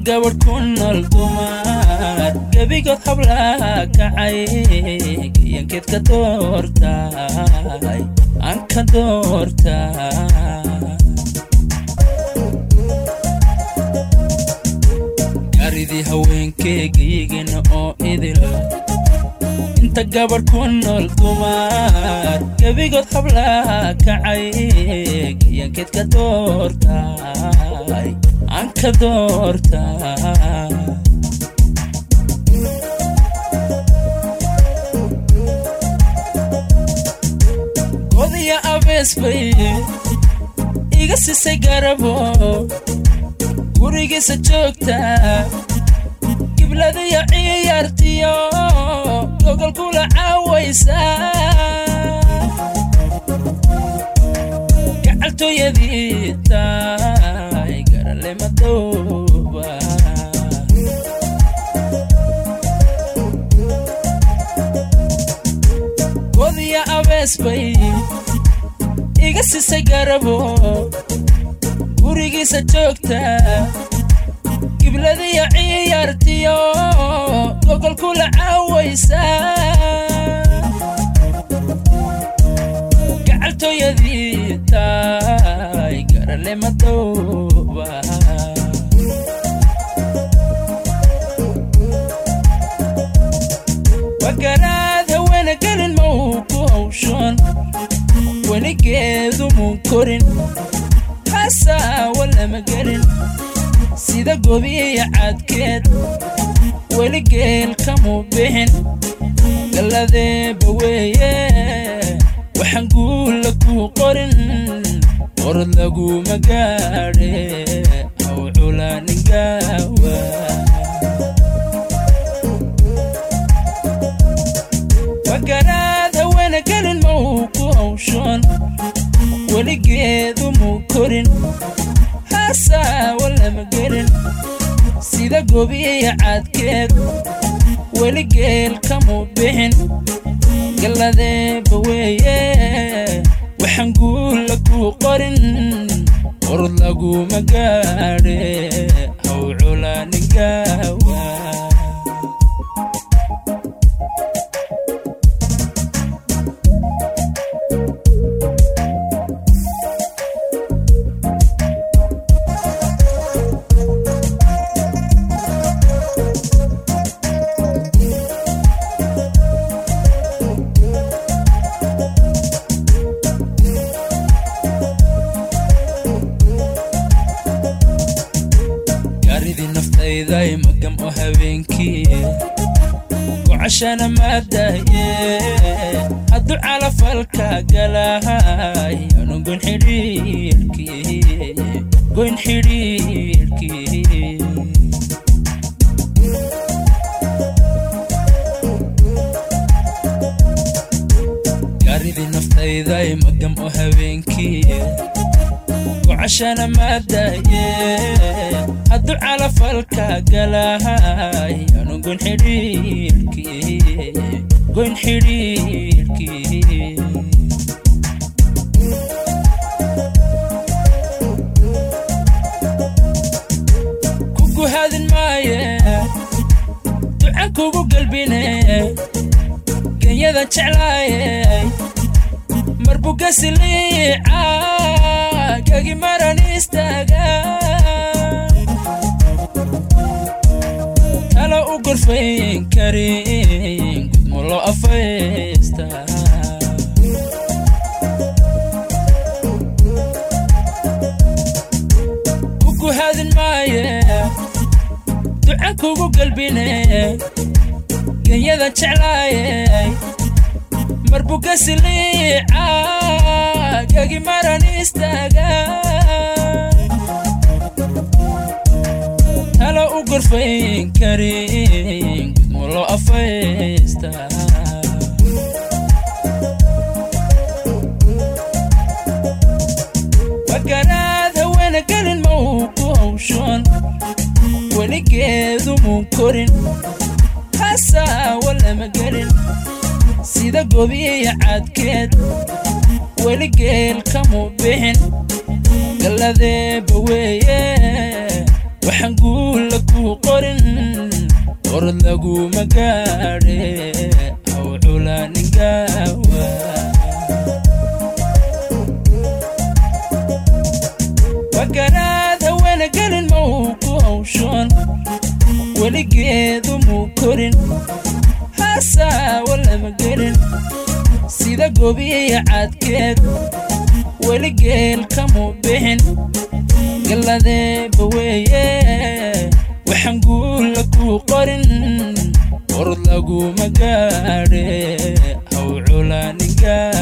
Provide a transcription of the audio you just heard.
gabadh ku nool dumar gebigood hablaa kacay gayankeed ka doortay aan ka doortaa gaaridii haweenkeegayigana oo idil inta gabadh ku nool dumar gebigood hablaa kacay gayankeed ka doortay aan ka doortaa godiya abees bay iga sisay garabo gurigiisa joogta gibladiyo ciyaartiyo gogol kula caawaysa gacaltooyadii taay garale madooba godiya abees bay iga sisay garabo gurigiisa joogta gibladiyo ciyaartiyo gogol kula caawaysa gacaltooyadii taay garale madooba wagaraad haweena gelin ma uu ku hawshoon weligeedu muu korin hasaawa lama gelin sida gobiya cadkeed weli geel kamuu bixin galladeeba weeye waxaan guulla kuu qorin qorod laguma gaadhe haw culaaningawa wagaraad haweena gelin ma uu ku hawshoon weligeedu muu korin hasaawa lama gelin sida gobiya cadkeed weli geel kamuu bixin galladeeba weeye waxaan guulla kuu qorin qorod laguma gaadhe haw culaaningawa gaaridii naftayday magam oo habeenkii gocashana maadaye hadduu calafalka galahay anu goyn xidhiirkii goyn xidhiirkii gaaridii naftayday magam oo habeenkii gocashana maadaye hadduu calafalka galahay anu goyn xidhiirkii goyn xidhiirkii kugu hadin maaye ducan kugu galbine genyada jeclaaye marbugasiliica gagi maran istaaga talo u gorfayn karin gudmo loo afaysta kugu hadin maaye ducan kugu galbine genyada jeclaaye marbugasiliica gagi maran istaaga talo u gorfayn karin gudmo loo afaysta wagaraad haweena gelin ma uu ku hawshoon weligeedu muu korin hasaawa lama gelin sida gobiya cadkeed weli geel kamuu bixin galladeeba weeye waxaan guulla kuu qorin orod laguma gaadhe haw culaaningawa wakaraada wanagelin mau ku hawshoon weligeedu muu korin hasaawa lama gelin sida gobiya cadkeed weligeel kamuu bixin galladeeba weeye waxaan guulla kuu qorin orod laguma gaadhe haw culaaningaa